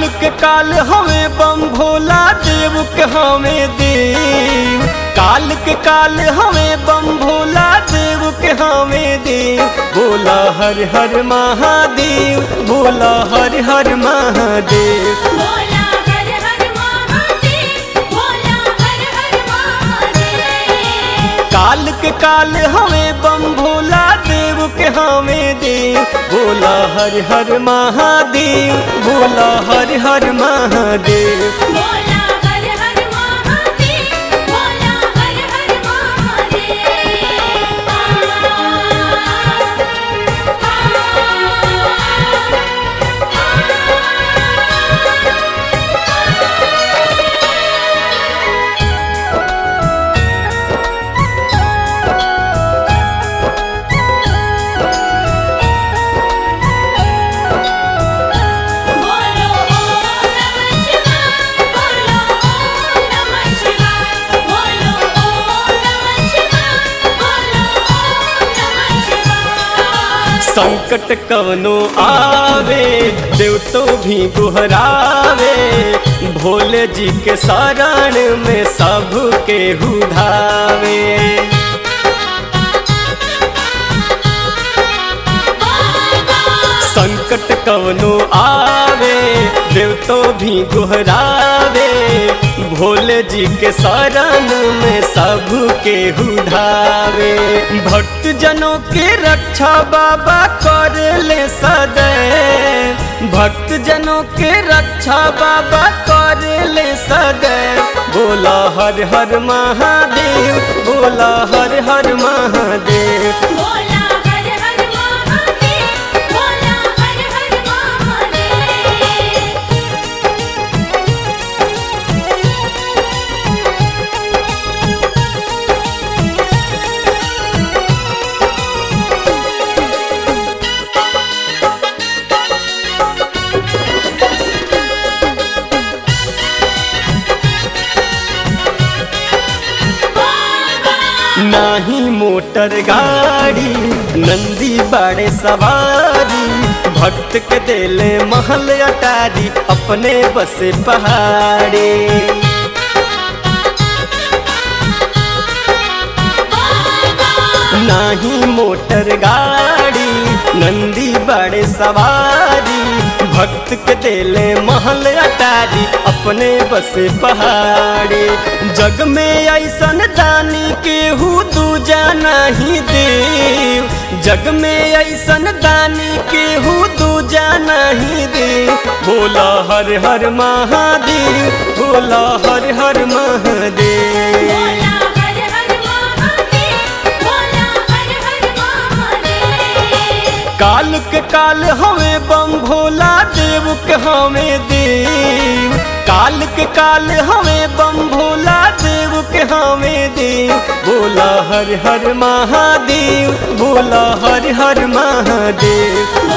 के काल हमें बम भोला देव के हमें देव काल के काल हमें बम भोला देव के हमें देव बोला हर हर महादेव बोला हर हर महादेव बोला हर हर महादेव बोला हर हर महादेव काल के काल हमें बम भोला देव के हमें देव बोला हर हर महादेव बोला हर हर महादेव बोला हर हर महादेव बोला हर हर महादेव बोलो ओम नमः शिवाय बोलो ओम नमः शिवाय बोलो ओम नमः शिवाय बोलो ओम नमः शिवाय संकट कवनो आवे देव तो भी गुहरावे भोले जी के शरण में सब के हुधावे संकट कवनो आवे देव तो भी गुहरावे भोले जी के शरण में सब के हुधावे भक्त जनों के रक्षा बाबा कर ले सदैव भक्त जनों के रक्षा बाबा कर ले सदैव बोला हर हर महादेव बोला हर हर महादेव बोला हर हर महादेव बोला हर हर महादेव नाही मोटर गाड़ी नंदी बड़े सवारी भक्त के देले महल अटारी अपने बसे पहाड़ी नाही मोटर गाड़ी नंदी बड़े सवारी भक्त के देले महल अटारी अपने बसे पहाड़ी जग में ऐसन दानी केहू दूजा नहीं देव जग में ऐसन दानी केहू दूजा नहीं देव बोला हर हर महादेव बोला हर हर महादेव बोला हर हर महादेव बोला हर हर महादेव काल के काल हमें बम भोला देव के हमें देव काल के काल हमें बम भोला देव के हमें देव बोला हर हर महादेव बोला हर हर महादेव